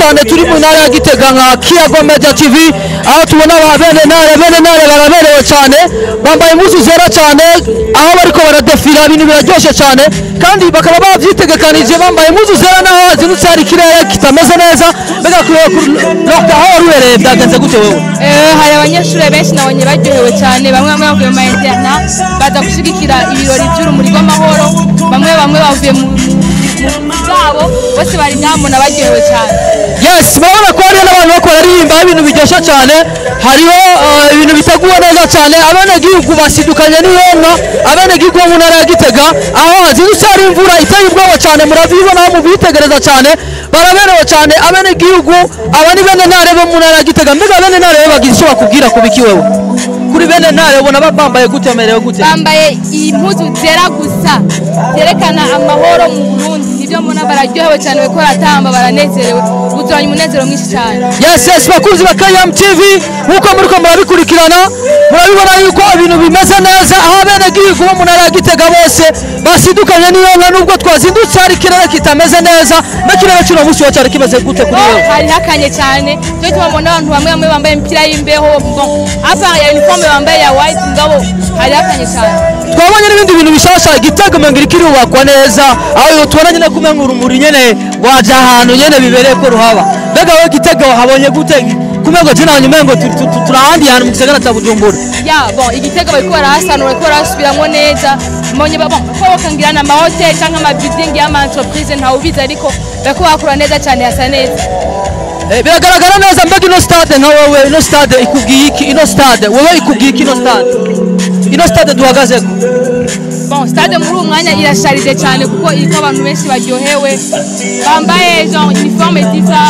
cyane turi mu ntara ya Gitega nka Kiyago Media TV aho tubona ba bene ntare bene ntare baraberewe cyane bambaye impuzu zera cyane aho bariko baradefira ibintu biraryoshye cyane kandi bakaba bavyitegekanije bambaye impuzu zera naho hazindutse hari ikirere kitameze neza mbega kuri Dr. aho ruhereye byagenze gute wewe Eh, hari abanyeshuri benshi nabonye baryohewe cyane bamwe bamwe bavuye mu ma interna baza gushyigikira ibirori by'urumuri rw'amahoro bamwe bamwe bavuye mu mu- mu zabo bose bari nyamuna baryohewe cyane yes murabona ko hariho n'abantu bako baririmba ibintu biryoshye cyane hariho eh, ibintu biteguwe neza cyane abenegihugu basidukanye n'ihema abenegihugu bo mu ntara ya gitega aho hazindutse hari imvura iteye ubwoba cyane murabibona aho mubitegereza cyane baraberewe cyane abenegihugu aba ni bene ntare bo mu ntara ya gitega mbega bene ntare bo bagira icyo bakubwira ku biki wewe kuri bene ntare ubona ba- bambaye gute bamerewe gute bambaye impuzu zera gusa zerekana amahoro mu burundi nibyo mbona bararyohewe cyane bariko baratamba baranezerewe buzuranye umunezero mwinshi cyane yes yes bakunzi ba KM TV nkuko muriko murabikurikirana murabibona yuko ibintu bimeze neza aho abenegihugu bo mu ntara ya Gitega bose basidukanye n'iyo nka nubwo twazindutse hari ikirere kitameze neza n'ikirere cy'uno munsi wa cyari kimeze gute kuri Oh, wewe hari hakanye cyane cyo tubona abantu bamwe bamwe bambaye imipira y'imbeho bon apa ya uniforme bambaye ya white ngabo hari hakanye cyane twabonye n'ibindi bintu bishasha Gitega umenga iriko irubakwa neza aho tubona nyine kumenga urumuri nyene waje ahantu nyene bibereye ko ruhaba mbega wowe Gitega wahabonye gute kumengo jina wanyu mengo turi ahandi hantu mu gisagara cya Bujumbura ya bon igitego bariko barahasanura bariko barasubiramwo neza mbonye ba- bon ko bakangira na mahoteli cyangwa amabuilding y'ama entreprise ntawubizi ariko bariko bakora neza cyane hasa neza Eh, biragaragara neza mbega ino stade nka wowe ino stade ikubwiye iki ino stade wowe ikubwiye iki ino stade ino stade duhagazeko bon stade muri uwo mwanya irasharije cyane kuko iriko abantu benshi baryohewe bambaye genre uniforme zisa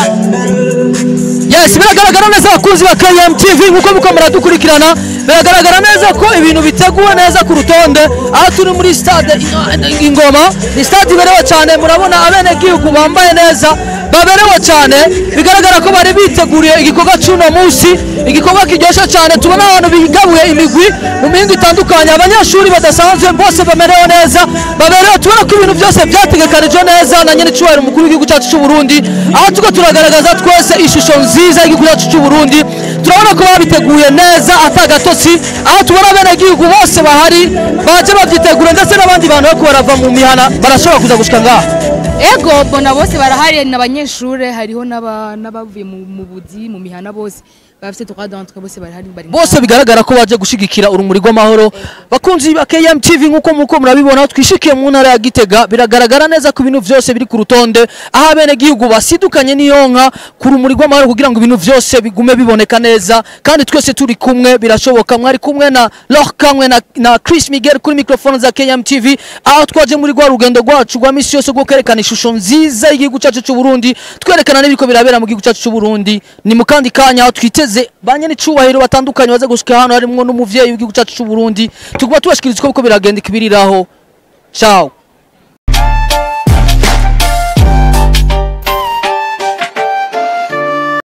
yes biragaragara neza abakunzi ba KM TV nkuko muko muradukurikirana biragaragara neza ko ibintu biteguwe neza ku rutonde aho turi muri stade Ino- ingoma ni stade iberewe cyane murabona abenegihugu bambaye neza baberewe cyane bigaragara ko bari biteguriye igikorwa cy'uno munsi igikorwa kiryoshye cyane tubona abantu bigabuye imigwi mu mihingo itandukanye abanyeshuri badasanzwe bose bamerewe neza baberewe tubona ko ibintu byose byategekanijwe neza na nyine cyubahiro umukuru w'igihugu cyacu cy'u Burundi aho tuko turagaragaza twese ishusho nziza y'igihugu cyacu cy'u Burundi turabona ko babiteguye neza atagatotsi aho tubona abenegihugu bose bahari baje babyitegura ndetse n'abandi bantu bariko barava mu mihana barashobora kuza gushika ngaha ego bona bose barahari n'abanyeshure hariho n'aba- n'abavuye mu mu buzi mu mihana bose bafite droit d'entrée bose barahari bari bose bigaragara ko baje gushigikira urumuri rw'amahoro bakunzi ba KM TV nkuko muko murabibona aho twishikiye mu ntara ya Gitega biragaragara neza ko ibintu byose biri ku rutonde aho abene gihugu basidukanye n'iyo nka ku rumuri rw'amahoro kugira ngo ibintu byose bigume biboneka neza kandi twese turi kumwe birashoboka mwari kumwe na Laure Kamwe na, na Chris Miguel kuri microphone za KM TV aho twaje muri rwa rugendo rwacu rwa misi yose rwo kwerekana ishusho nziza y'igihugu cyacu cy'u Burundi twerekana n'ibiko birabera mu gihugu cyacu cy'u Burundi ni mu kandi kanya aho twiteze banye n'icubahiro batandukanye baze gushika hano harimwo n'umuvyeyi w'igihugu cyacu cy'u Burundi tuguma tubashikiriza uko biriko biragenda ikibiriraho ciao